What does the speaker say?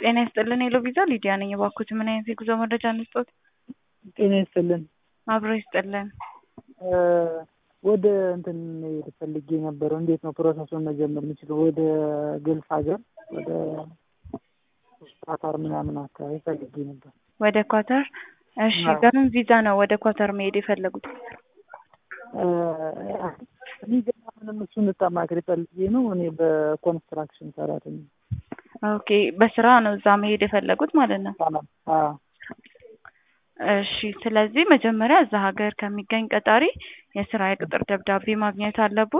ጤና ይስጥልን ሄሎ ቪዛ ሊዲያ ነኝ። እባክዎት ምን አይነት የጉዞ መረጃ እንስጥዎት? ጤና ይስጥልን። አብሮ ይስጥልን። ወደ እንትን መሄድ ፈልጌ ነበረው። እንዴት ነው ፕሮሰሱን መጀመር የምችለው? ወደ ግልጽ ሀገር ወደ ቃታር ምናምን አካባቢ ፈልጌ ነበር። ወደ ኳተር? እሺ በምን ቪዛ ነው ወደ ኳተር መሄድ የፈለጉት? እኔ ገና ምንም እሱን ልታማክሪ ፈልጌ ነው። እኔ በኮንስትራክሽን ሰራተኛ ኦኬ በስራ ነው እዛ መሄድ የፈለጉት ማለት ነው። አዎ እሺ ስለዚህ መጀመሪያ እዛ ሀገር ከሚገኝ ቀጣሪ የስራ የቅጥር ደብዳቤ ማግኘት አለብዎት።